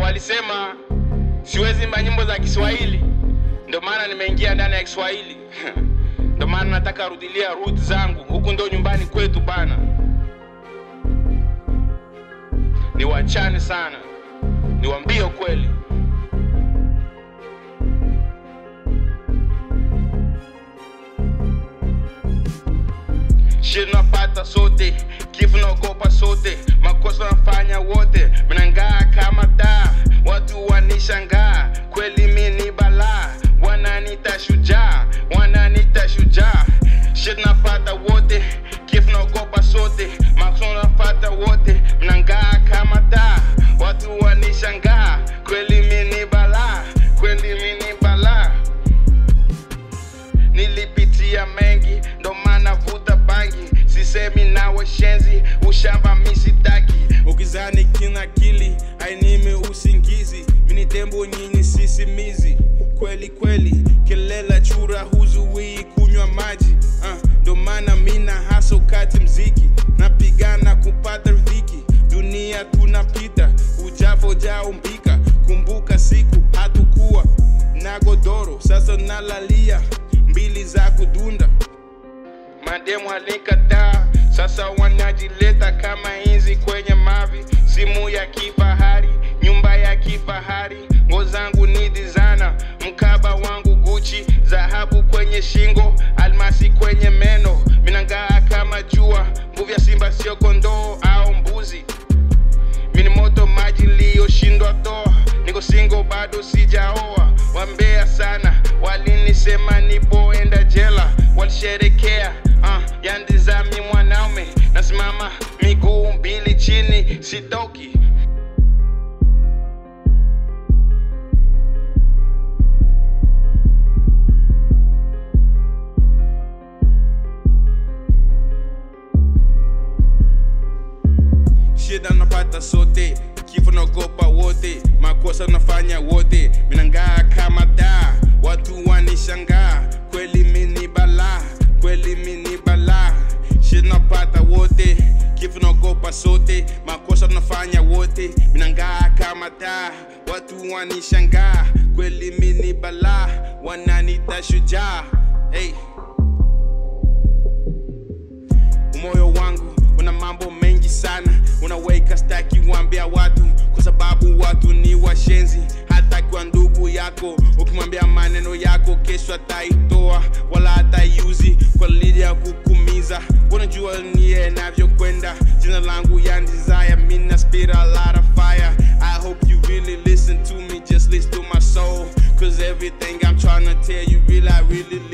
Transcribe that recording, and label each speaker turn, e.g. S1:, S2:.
S1: walisema siwezi imba nyimbo za Kiswahili, ndio maana nimeingia ndani ya Kiswahili. Ndio maana nataka rudilia root zangu, huku ndo nyumbani kwetu bana. Niwachane sana, niwaambie kweli. Shit napata sote, kifo naogopa sote, makosa nafanya wote, minangaa kama taa, watu wanishangaa, kweli mi ni balaa, wananita shujaa, wananita shujaa. Shit napata wote, kifo naogopa sote, makosa nafata wote, minangaa kama taa, watu wanishangaa, kweli mi ni balaa, kweli mi ni balaa nilipitia mengi ndo maana vuta bangi sisemi nawe shenzi ushamba misitaki ukizani kina akili ainime usingizi mini tembo nyinyi sisimizi kweli kweli kelela chura huzuii kunywa maji uh, ndo maana mina haso kati mziki napigana kupata riziki dunia tunapita ujavo jaumbika kumbuka siku hatukuwa na godoro sasa nalalia mbili za kudunda mademu alikataa sasa wanajileta kama inzi kwenye mavi simu ya kifahari nyumba ya kifahari ngo zangu ni dizana mkaba wangu guchi dhahabu kwenye shingo almasi kwenye meno minangaa kama jua nguvu ya simba sio kondoo au mbuzi mini moto maji liyoshindwa toa niko singo bado sijaoa wambea sana walinisema nipoenda jela walisherekea uh, yandizami mwanaume nasimama miguu mbili chini sitoki shida napata sote kifo naogopa wote makosa nafanya wote minangaa kama daa watu wanishangaa kweli mini balaa kweli mini balaa shida napata wote kifo naogopa sote makosa nafanya wote minangaa kama daa watu wanishangaa kweli mini balaa wananita shujaa hey. moyo wangu una mambo mengi sana unaweka staki wambia watu kwa sababu watu ni washenzi hata kwa ndugu yako ukimwambia maneno yako kesho ataitoa wala hataiuzi kwa lili ya kukumiza unajua niye navyokwenda jina langu ya desire mina spit a lot of fire i hope you really listen to me just listen to my soul cause everything i'm trying to tell you really i really